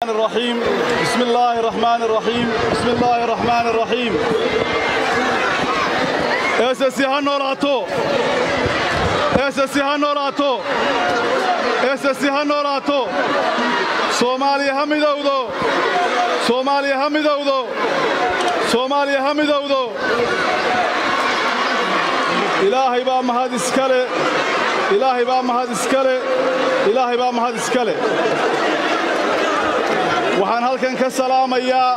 الرحيم بسم الله الرحمن الرحيم بسم الله الرحمن الرحيم اساسي هنوراتو اساسي هنوراتو اساسي هنوراتو soomaaliya ha midowdo soomaaliya ha midowdo soomaaliya ha midowdo ilaahay baa mahad iskale ilaahay baa mahad iskale ilaahay baa mahad iskale waxaan halkan ka salaamayaa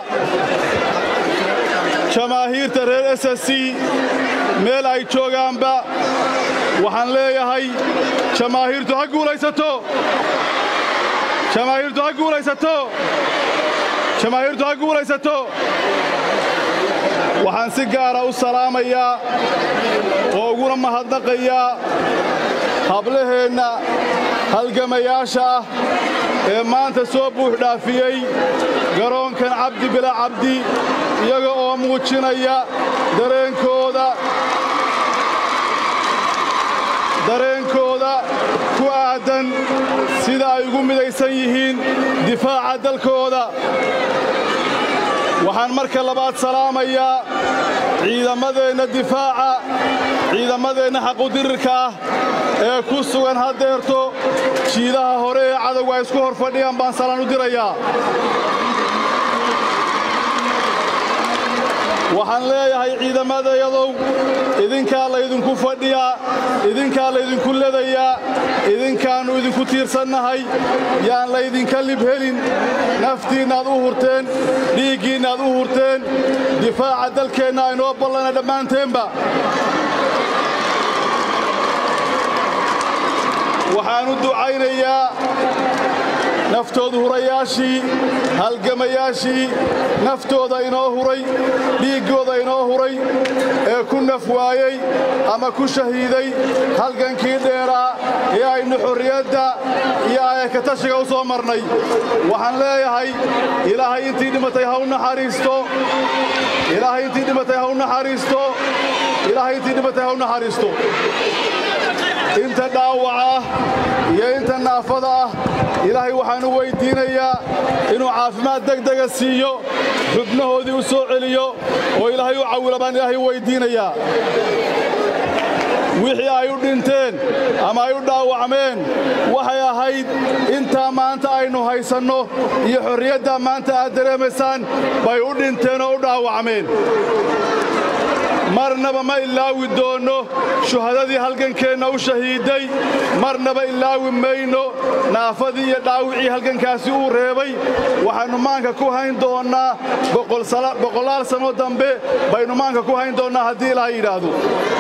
jamaahiirta reer s s c meel ay joogaanba waxaan leeyahay jamaahiirtu ha guulaysato jamaahiirtu ha guulaysato jamaahiirtu ha guulaysato waxaan si gaara u salaamayaa oo uguna mahadnaqayaa hablaheenna halgamayaasha ah ee maanta soo buux dhaafiyey garoonkan cabdi bila cabdi iyaga oo muujinaya dareenkooda dareenkooda ku aadan sida ay ugu midaysan yihiin difaaca dalkooda waxaan marka labaad salaamayaa ciidamadeenna difaaca ciidamadeenna xaqudirirka ah ee ku sugan haddeerto jiidaha hore ee cadowga ay isku hor fadhiyaan baan salaan u dirayaa waxaan leeyahay ciidamadayadow idinkaa laydinku fadhiyaa idinkaa laydinku ledayaa idinkaannu idinku tiirsannahay yaan laydinka libhelin naftiinnaad u hurteen dhiiggiinnaad u hurteen difaaca dalkeenna aynoo ballana dhammaanteenba waxaan u ducaynayaa naftoodu hurayaashii halgamayaashii naftooda inoo huray dhiiggooda inoo huray ee ku naf waayey ama ku shahiiday halgankii dheeraa ee aynu xorriyadda iyo ayakatashiga u soo marnay waxaan leeyahay ilaahay intii dhimatay ha u naxariisto ilaahay intii dhimatay ha u naxariisto ilaahay intii dhimatay ha u naxariisto inta dhaawaca ah iyo inta naafada ah ilaahay waxaan u weyddiinayaa inuu caafimaad degdega siiyo xubnahoodii u soo celiyo oo ilaahay u cawila baan ilaahay u weyddiinayaa wixii ay u dhinteen ama ay u dhaawacmeen waxay ahayd intaa maanta aynu haysanno iyo xorriyaddaa maanta aad dareemaysaan bay u dhinteen oo u dhaawacmeen marnaba ma ilaawi doonno shuhadadii halgankeenna u shahiiday marnaba ilaawi mayno naafadii iyo dhaawicii halgankaasi uu reebay waxaynu maanka ku hayn doonnaa boqolaal sanno dambe baynu maanka ku hayn doonnaa haddii ilaaha yidhaahdo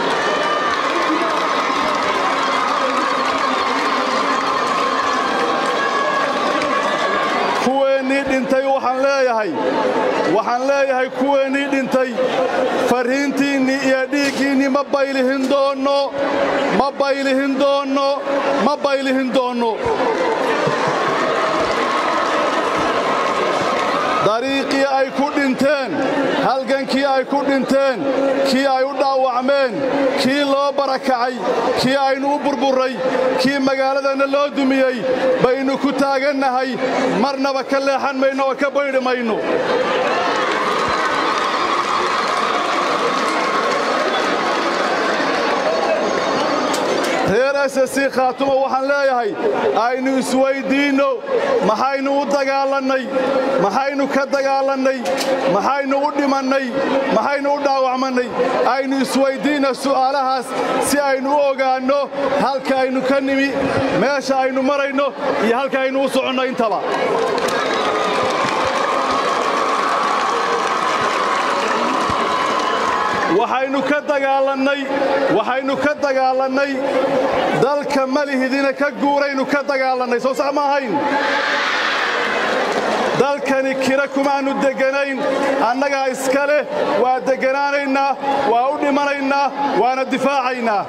kuweennii dhintay waxaan leeyahay waxaan leeyahay kuweennii dhintay farriintiinnii iyo dhiiggiinnii ma baylihin doonno ma baylihin doonno ma baylihin doonno dariiqii ay ku dhinteen halgankii ay ku dhinteen kii ay u dhaawacmeen kii loo barakacay kii aynu u burburray kii magaaladanna loo dumiyey baynu ku taagannahay marnaba ka leexan mayno oo ka baydhi mayno reer ss khaatuma waxaan leeyahay aynu isweyddiinno maxaynu u dagaalannay maxaynu ka dagaalannay maxaynu u dhimannay maxaynu u dhaawacmannay aynu isweyddiinno su'aalahaas si aynu u ogaanno halka aynu ka nimi meesha aynu marayno iyo halka aynu u soconno intaba waxaynu ka dagaalannay waxaynu ka dagaalannay dalka malihidina ka guuraynu ka dagaalannay soo sax ma ahayn dalkani kira kumaannu degganayn annagaa iska leh waa degganaanaynaa waa u dhimanaynaa waana difaacaynaa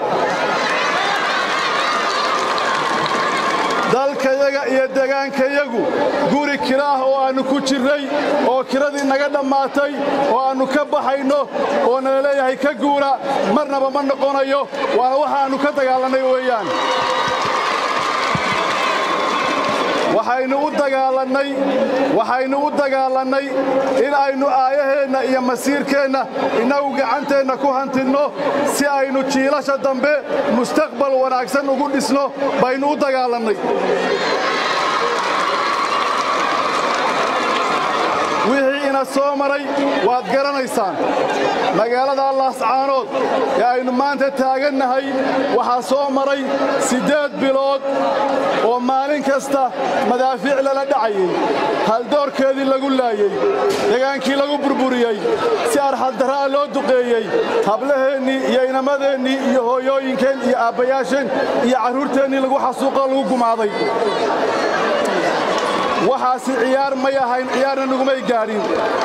dalkayaga iyo degaankayagu guri kira ah oo aannu ku jirray oo kiradii naga dhammaatay oo aannu ka baxayno oo nala leeyahay ka guura marnaba ma noqonayo waana waxaannu ka dagaalannay weeyaan waxaynu u dagaalannay waxaynu u dagaalannay in aynu aayaheenna iyo masiirkeenna innagu gacanteenna ku hantinno si aynu jiilasha dambe mustaqbal wanaagsan ugu dhisno baynu u dagaalannay wixii ina soo maray waad garanaysaan magaalada laascaanood ee aynu maanta taagannahay waxaa soo maray siddeed bilood oo maalin kasta madaafiic lala dhacayey haldoorkeedii lagu laayey degaankii lagu burburiyey si arxaddarra'a loo duqeeyey hablaheennii iyo inamadeenii iyo hooyooyinkeen iyo aabbayaasheen iyo carruurteennii lagu xasuuqoo lagu gumaaday waxaasi ciyaar may ahayn ciyaarna nagumay gaadhin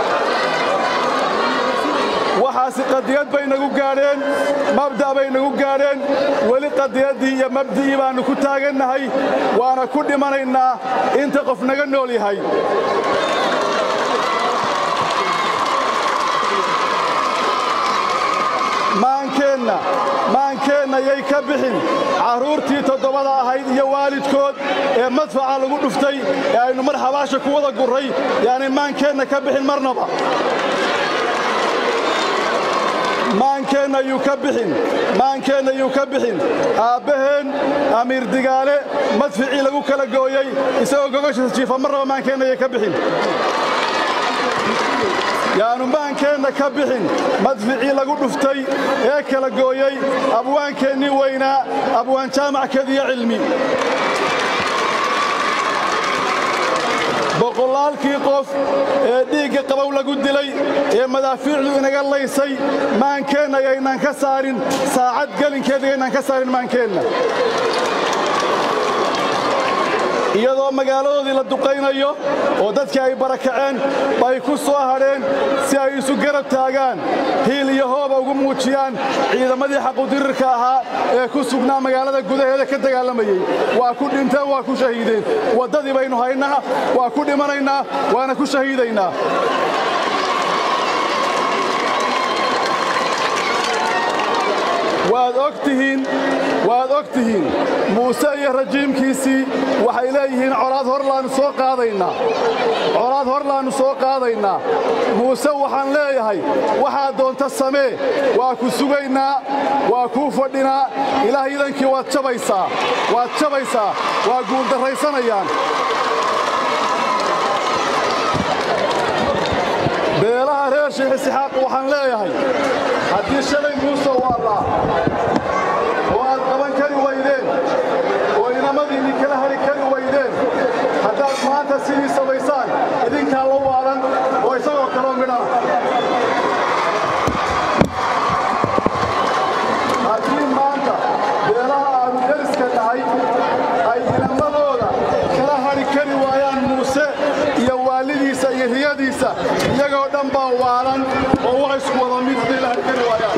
waxaasi qadiyad bay nagu gaadheen mabda' bay nagu gaadheen weli qadiyaddii iyo mabdi'ii baannu ku taagannahay waana ku dhimanaynaa inta qof naga nool yahay maankeenna maankeenna yay ka bixin carruurtii toddobada ahayd iyo waalidkood ee madfaca lagu dhuftay ee aynu mar xabaasha ku wada gurray yaani maankeenna ka bixin marnaba maankeenna yuu ka bixin maankeenna yuu ka bixin aabbaheen amiir digaale madficii lagu kala gooyey isagoo gogoshiisa jiifa marnaba maankeenna yay ka bixin yaanu maankeenna ka bixin madficii lagu dhuftay ee kala gooyey abwaankeennii weynaa abwaan jaamac kediyo cilmi boqolaalkii qof ee dhiigga qabow lagu dilay ee madaafiicdu inaga laysay maankeenna yaynaan ka saarin saacad gelinkeeda yaynaan ka saarin maankeenna iyadoo magaaladoodii la duqaynayo oo dadkii ay barakaceen bay ku soo hadheen si ay isu garab taagaan hiil iyo hooba ugu muujiyaan ciidamadii xaqudirirka ahaa ee ku sugnaa magaalada gudaheeda ka dagaalamayey waa ku dhinteen waa ku shahiideen waddadii baynu haynaa waa ku dhimanaynaa waana ku shahiidaynaa waad og tihiin waad og tihiin muuse iyo rajiimkiisii waxay leeyihiin colaad hor laannu soo qaadaynaa colaad hor laannu soo qaadaynaa muuse waxaan leeyahay waxaad doonta samee waa ku sugaynaa waa kuu fadhinaa ilaah idankii waad jabaysaa waad jabaysaa waa guuldarraysanayaan beelaha reer sheekh isxaaq waxaan leeyahay haddii shalay muuse waallaa oo aad qaban kari waydeen oo inamadiinni kala hari kari waydeen haddaad maanta sidii samaysaan idinkaa la waalan oo isagoo kaloo midhana haddii maanta beelaha aanu deriska nahay ay inamadooda kala hari kari waayaan muuse iyo waalidiisa iyo riyadiisa iyagoo dhan baa waalan oo wax isku wada mid hadday la hari kari waayaan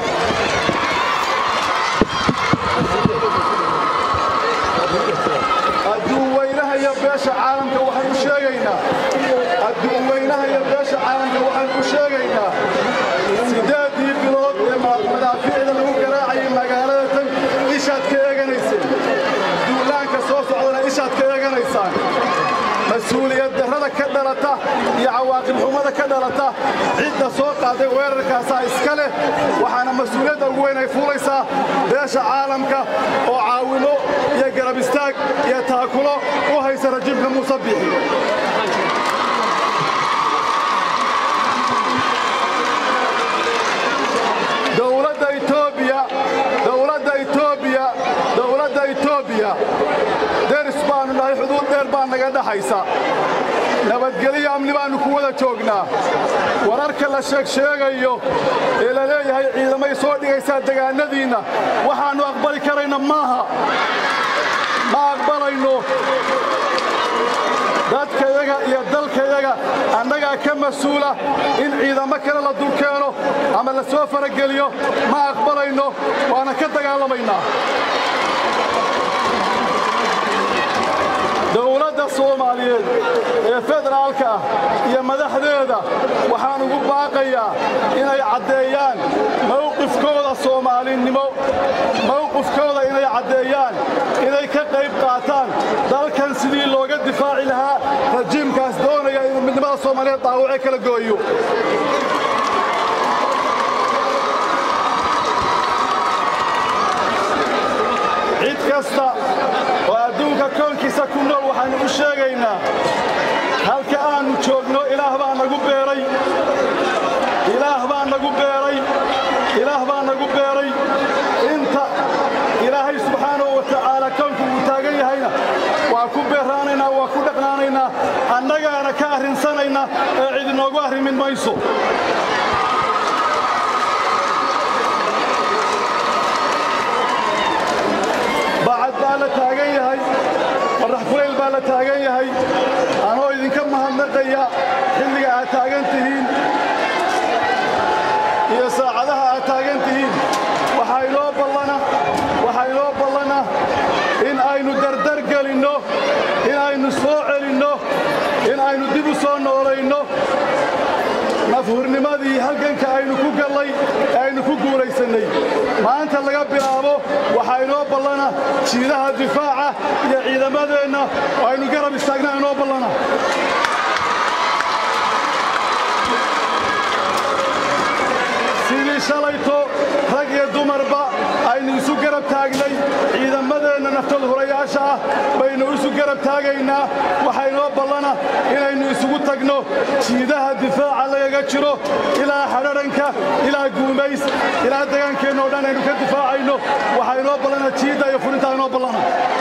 adduun weynaha iyo beesha caalamka waxaan u sheegaynaa adduun weynaha iyo beesha caalamka waxaan u sheegaynaa siddeeddii bilood ee madaafiicda lagu garaacayay magaalada tan ishaad ka eeganayseen duulaanka soo socdana ishaad ka eeganaysaan mas-uuliyad darrada ka dhalata iyo cawaaqib xumada ka dhalata cidda soo qaaday weerarkaasaa iska leh waxaana mas-uuliyadda ugu weyn ay fuulaysaa beesha caalamka oo caawimo iyo garab istaag iyo taakulo u haysa rajiimka muuse biixi dowladda etoobiya dowladda etoobiya dowladda etoobiya deris baannu nahay xuduud dheer baa naga dhaxaysa nabadgelyo amni baannu ku wada joognaa wararka la sheegsheegayo ee la leeyahay ciidamay soo dhigaysaa degaannadiinna waxaannu aqbali karayna maaha ma aqbalayno dadkayaga iyo dalkayaga annagaa ka mas-uula in ciidamo kale la dulkeeno ama la soo farageliyo ma aqbalayno waana ka dagaalamaynaa dowladda soomaaliyeed ee federaalka ah iyo madaxdeeda waxaan ugu baaqayaa inay caddeeyaan mawqifkooda soomaalinimo mawqifkooda inay caddeeyaan inay ka qayb qaataan dalkan sidii looga difaaci lahaa rajiimkaas doonaya inuu midnimada soomaaliyeed dhaawace kala gooyo cid kasta oo adduunka koonkiisa ku nool waxaannu u sheegaynaa halka aannu joogno ilaah baa nagu beeray ilaah baa nagu beeray ilaah baa nagu beeray inta ilaahay subxaanahu wa tacaala koonku uu taagan yahayna waa ku beeraanaynaa waa ku dhaqnaanaynaa annagaana ka arrinsanayna ee cid inoogu arrimin mayso bacad baa la taagan yahay qorrax kulayl baa la taagan yahay anoo idinka mahadnaqaya xilliga aad taagan tihiin iyo saacadaha aad taagan tihiin waxaa inoo ballana waxaa inoo ballana in aynu dardar gelinno in aynu soo celinno in aynu dib u soo noolayno nafhurnimadii halganka aynu ku gallay ee aynu ku guulaysannay maanta laga bilaabo waxaa inoo ballana jiidaha difaaca iyo ciidamadeenna oo aynu garab istaagnaa inoo ballana sidii shalayto rag iyo dumarba aynu isu garab taagnay ciidamadeenna naftooda hurayaasha ah baynu isu garab taagaynaa waxaa inoo ballana inaynu isugu tagno jiidaha difaaca lagaga jiro ilaa xadharanka ilaa guumays ilaa degaankeenna o dhan aynu ka difaacayno waxaa inoo ballana jiidda iyo furintaa inoo ballana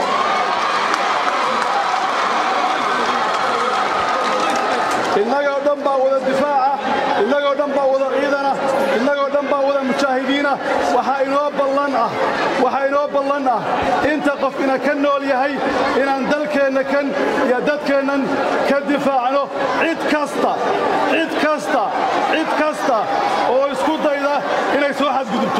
innagoo dhan baa wada difaaca innagoo dhan baa wada ciidana innagoo dhan baa wada mujaahidiina waxaa inoo ballan ah waxaa inoo ballan ah inta qof ina ka nool yahay inaan dalkeenna kan iyo dadkeennan ka difaacno cid kasta cid kasta cid kasta oo isku dayda inay soo xadgudubto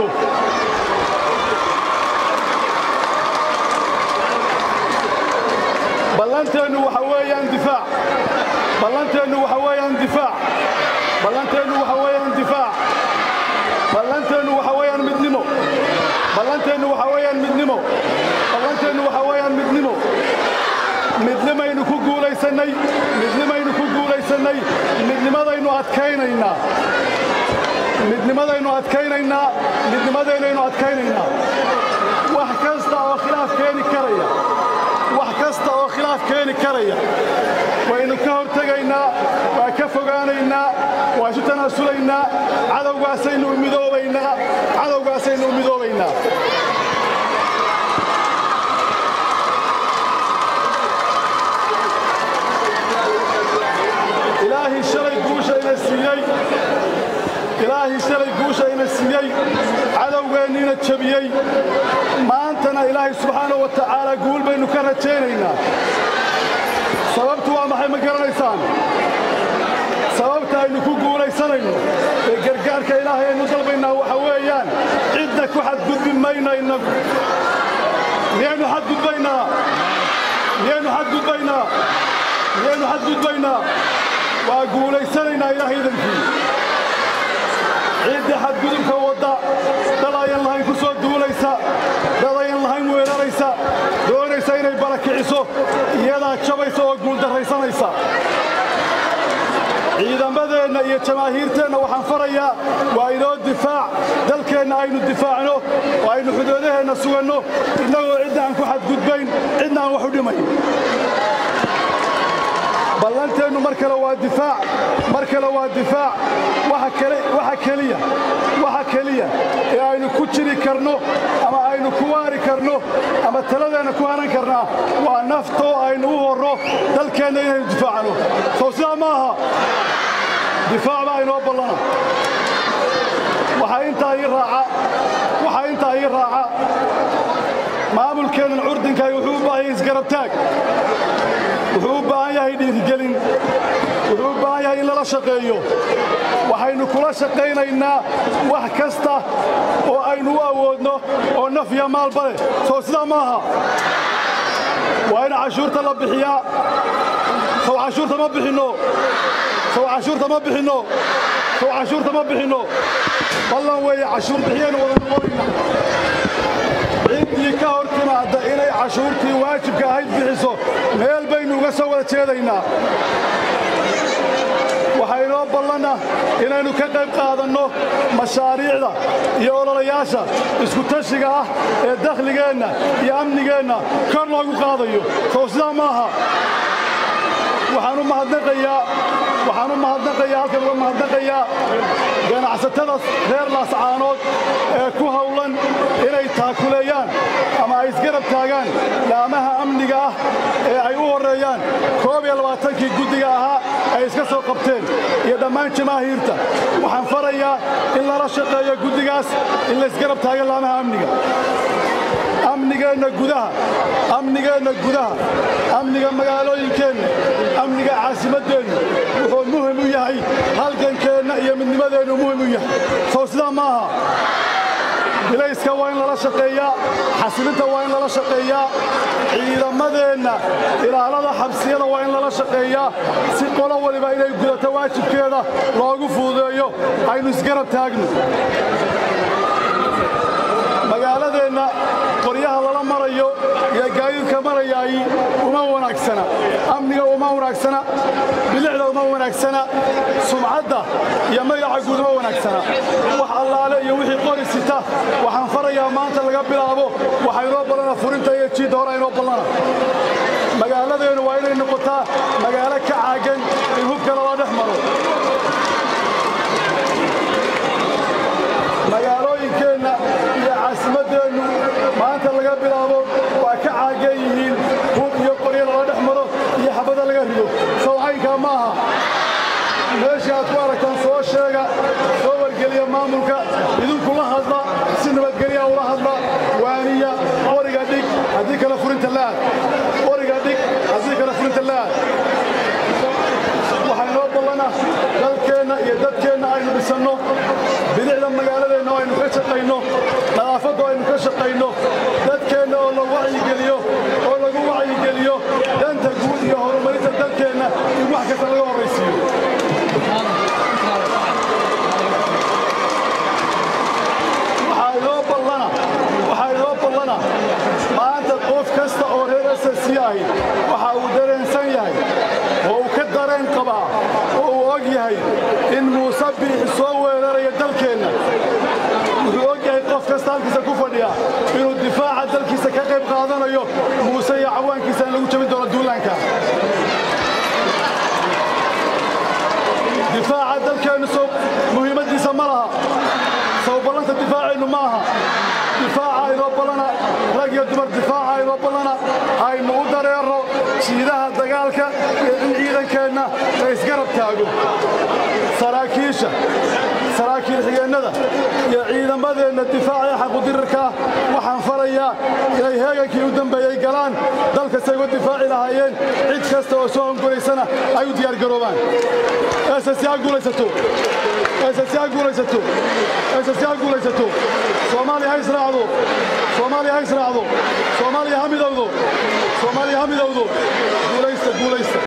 ballanteennu waxa weeyaan difaac ballanteennu waxa weeyaan difaac ballanteennu waxa weeyaan difaac ballanteennu waxa weeyaan midnimo ballanteennu waxa weeyaan midnimo ballanteennu waxa weeyaan midnimo midnimaynu ku guulaysannay midnimaynu ku guulaysannay midnimadaynu adkaynaynaa midnimadaynu adkaynaynaa midnimadeennaynu adkaynaynaa wax kasta oo khilaaf keeni karaya wax kasta oo khilaaf keeni karaya waynu ka hortegaynaa waa ka fogaanaynaa waa isu tanaasulaynaa cadowgaasaynu u midoobaynaa cadowgaasaynu u midoobaynaa ilaahay shalay guusha ina siiyey ilaahay shalay guusha ina siiyey cadowgeenniina jabiyey maantana ilaahay subxaanahu wa tacaala guul baynu ka rajaynaynaa sababtu waa maxay ma garanaysaan sababta aynu ku guulaysanayno ee gargaarka ilaahay aynu dalbaynaa waxa weeyaan cidna ku xadgudbi mayno innagu miyaynu xadgudbaynaa miyaynu xadgudbaynaa miyaynu xadgudbaynaa waa guulaysanaynaa ilaahay idankii cidda xadgudubka wadda dad ayan lahayn ku soo duulaysa dad ayan lahayn weeraraysa doonaysa inay barakiciso iyadaa jabaysa oo guuldarraysanaysa ciidamadeenna iyo jamaahiirteenna waxaan farayaa waa inoo difaac dalkeenna aynu difaacno oo aynu xuduudaheenna suganno innagoo cidna aan ku xadgudbayn cidna aan wax u dhimayn ballanteennu mar kale waa difaac mar kale waa difaac waxa keliya waxa keliya ee aynu ku jiri karno ama aynu ku waari karno ama taladeenna ku hanan karnaa waa naftoo aynu u horro dalkeenna inaynu difaacno sow sidaa ma aha difaac baa inoo ballana waxaa intaa ii raaca waxaa intaa ii raaca maamulkeennan curdinkaay wuxuu u baahan yahay isgarabtaag wuxuu u baahan yahay dhiirigelin wuxuu u baahan yahay in lala shaqeeyo waxaynu kula shaqaynaynaa wax kasta oo aynu u awoodno oo naf iyo maalba leh soo sidaa ma aha waa in cashuurta la bixiyaa sow cashuurta ma bixinno sow cashuurta ma bixinno sow cashuurta ma bixinno ballan weeye cashuur bixiyaynu wada noqonayna ciddii ka ka hor timaadda inay cashuurtii waajibka ahayd bixiso meel baynu uga soo wada jeedaynaa waxaa inoo ballana inaynu ka qayb qaadanno mashaariicda iyo ololayaasha iskutashiga ah ee dakhligeenna iyo amnigeenna kor loogu qaadayo sow sidaa maaha waxaan u mahadnaqayaa waxaan u mahadnaqayaa halkan uga mahadnaqayaa ganacsatada reer laascaanood ee ku hawlan inay taakuleeyaan ama ay isgarab taagaan laamaha amniga ah ee ay u horreeyaan koob iyo labaatankii guddiga ahaa ay iska soo qabteen iyo dhammaan jamaahiirta waxaan farayaa in lala shaqeeyo guddigaas in la isgarab taaga laamaha amniga amnigeenna gudaha amnigeenna gudaha amniga magaalooyinkeenna amniga caasimaddeenna wuxuu muhim u yahay halgankeenna iyo midnimadeennu muhim u yahay sow sidaa ma aha bilayska waa in lala shaqeeyaa xasilinta waa in lala shaqeeyaa ciidamadeenna ilaalada xabsiyada waa in lala shaqeeyaa si qolo waliba inay gudato waajibkeeda loogu fuudeeyo aynu isgarab taagno magaaladeenna qoryaha lala marayo iyo gaadiidka marayaay uma wanaagsana amniga uma wanaagsana bilicda uma wanaagsana sumcadda iyo magaca guud uma wanaagsana wax allaale iyo wixii qori sita waxaan farayaa maanta laga bilaabo waxaa inoo ballana furinta iyo jiidda hore inoo ballana magaaladeennu waa inay noqotaa magaalo ka caagan in hubka lala dhex maro magaalooyinkeenna iyo caasimaddeennu maanta laga bilaabo waa ka caagan yihiin hub iyo qoryo lala dhex maro iyo xabada laga rido sawcaynkaa ma aha meeshii aad ku aragtaan soo sheega soo wargeliya maamulka idinku la hadla si nabadgelya ula hadla waaniya qoriga dhig haddii kale furinta laad qoriga dhig haddii kale furinta laad waxaa inoo ballana dalkeenna iyo dadkeenna aynu dhisanno bidicda magaaladeenna oo aynu ka shaqayno nadaafadda oo aynu ka shaqayno dadkeenna oo la wacyigeliyo oo lagu wacyigeliyo danta guud iyo horumarinta dalkeenna in wax kasta laga horraysiiyo waxaa inoo ballana waxaa inoo ballana maanta qof kasta oo reer ssc ahi waxa uu dareensan yahay oo uu ka dareen qabaa oo uu og yahay in muuse biixi soo weeraraya dalkeenna wuxuu og yahay qof kasta halkiisa ku fadhiya inuu difaaca dalkiisa ka qayb qaadanayo muuse iyo cawaankiisa in lagu jabin doono duulaanka difaaca dalkeennu sow muhiimaddiisa ma laha sow ballanta difaaceennu ma aha difaaca aynoo ballana rag iyo dumar difaaca aynoo ballana aynu u dareerno jiidaha dagaalka iyo in ciidankeenna la isgarab taago saraakiisha saraakiil xigeennada iyo ciidamadeenna difaaca ee xaqudirirka ah waxaan farayaa inay heegankii u dambeeyey galaan dalkastay uga difaaci lahaayeen cid kasta oo soo hongolaysana ay u diyaargaroobaan ssc ha guulaysato ssc ha guulaysato ssc ha guulaysato soomaaliya ha israacdo soomaaliya ha israacdo soomaaliya ha midowdo soomaaliya ha midowdo guulaysta guulaysta